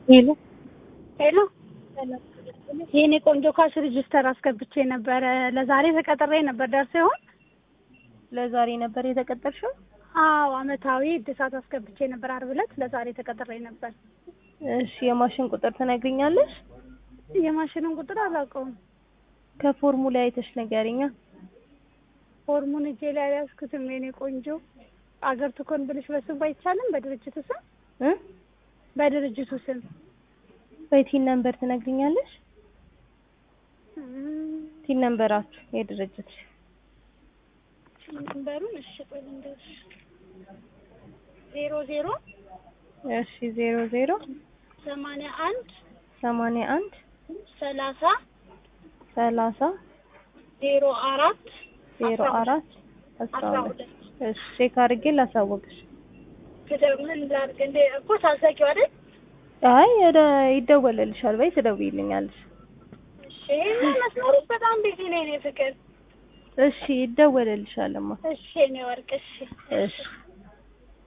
ሄሎ ሄሎ የኔ ቆንጆ ካሽ ሬጅስተር አስገብቼ ነበረ። ለዛሬ ተቀጥሬ ነበር። ደርሶ ይሆን? ለዛሬ ነበር የተቀጠርሽው? አዎ አመታዊ እድሳት አስገብቼ ነበር ዓርብ ዕለት። ለዛሬ ተቀጥሬ ነበር። እሺ የማሽን ቁጥር ትነግሪኛለሽ? የማሽኑን ቁጥር አላውቀውም። ከፎርሙላ አይተሽ ንገሪኛ። ፎርሙን እጄ ላይ አልያዝኩትም። የኔ ቆንጆ አገር ትኮን ብልሽ በስሙ አይቻልም። በድርጅቱ ስም እ በድርጅቱ ስም በቲን ነምበር ትነግሪኛለሽ? እም፣ ቲን ነምበራችሁ የድርጅት ነምበሩን እሺ፣ ቆይ ልንገርሽ። ዜሮ ዜሮ እሺ ዜሮ ዜሮ ሰማንያ አንድ ሰማንያ አንድ ሰላሳ ሰላሳ ዜሮ አራት ዜሮ አራት አስራ አስራ ሁለት ሁለት እሺ ቼክ አድርጌ ላሳወቅሽ። ትደ- ምን ላድርግ እንደ እኮ ታዘጊው አይደል? አይ ወደ ይደወልልሻል በይ ትደውይልኛለሽ። እሺ ይሄንን መስመሮች በጣም ቢዚ ነኝ እኔ ፍቅር። እሺ ይደወልልሻልማ። እሺ እኔ ወርቅ እሺ እሺ